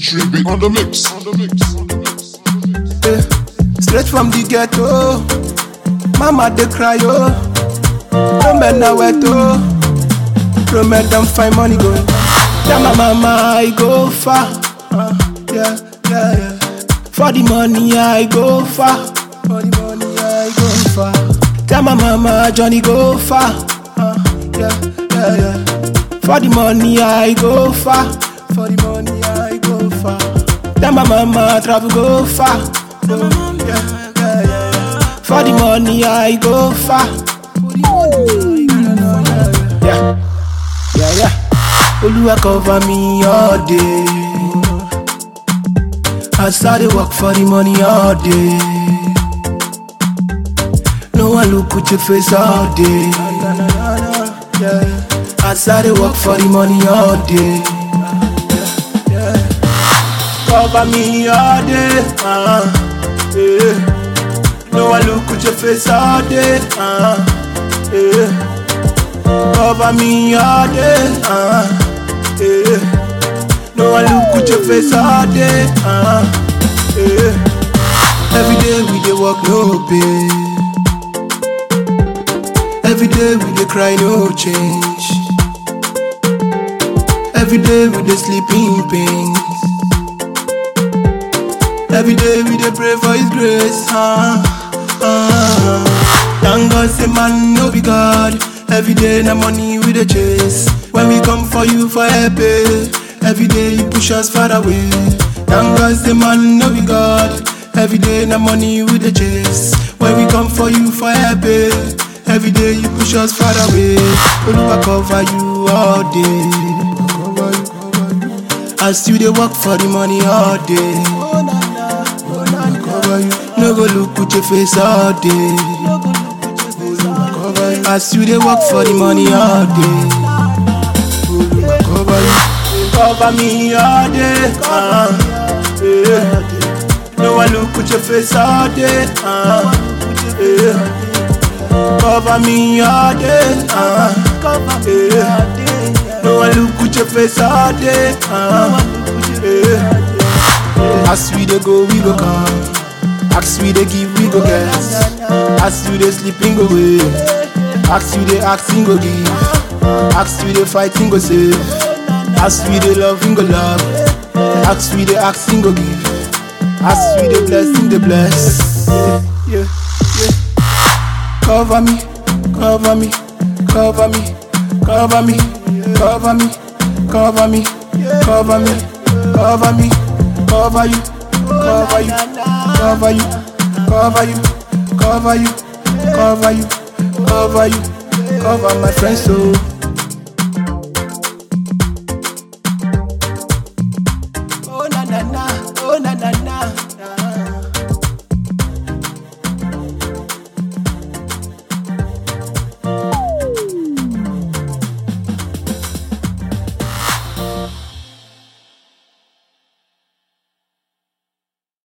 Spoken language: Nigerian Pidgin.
Tribute on the mix. On the mix. On the mix. Eh, Straight from the ghetto, mama dey cry oh. No men na wet oh. No men don find money go. Tell my mama I go far. Uh, yeah, yeah, yeah. For the money I go far. For the money I go far. Tell my mama Johnny go far. Uh, yeah, yeah, yeah. For the money I go far. For the money I go far. Tell my mama travel go far. Oh, yeah, yeah, yeah, yeah. For the money I go far. For the money I go far. Yeah, yeah, yeah. Oluwa cover me all day. I started work for the money all day. No one look at your face all day. Yeah. I started work for the money all day. Cover me all day. Uh, yeah. No one look at your face all day. Uh, yeah. Cover me all day. Uh, yeah. No one look at your face all day. Uh, yeah. Every day we dey work no pay. Every day we dey cry no change. Every day we dey sleep in pain. Every day we dey pray for His grace. Uh, uh. Thank God say man no be God. Every day na money we dey chase. When we come for you for help, eh. every day you push us far away. Thank God say man no be God. Every day na money we dey chase. When we come for you for help, eh. every day you push us far away. Oluwa cover you all day. Cover you, cover you. I still dey work for the money all day. Cover you. No go look with your face all day. Cover you. I still dey work for the money all day. Cover you. Cover me all day. Uh, yeah. No one look with your face all day. Uh, yeah. Cover me all day. Uh, yeah. No one look with your face all day. Uh, yeah. As we dey go, we go come. As we dey give, we go get. As you dey sleep, we go wake. As you dey ask, we go give. As we dey fight, we go save. As we dey love, we go love. As we dey ask, we go give. As we dey bless, we dey bless. Yeah, yeah. Cover me, cover me, cover me, cover me, cover me, cover me, cover me, cover me, cover you, cover you, cover you, cover you, cover you, cover you, cover you, cover my friends so.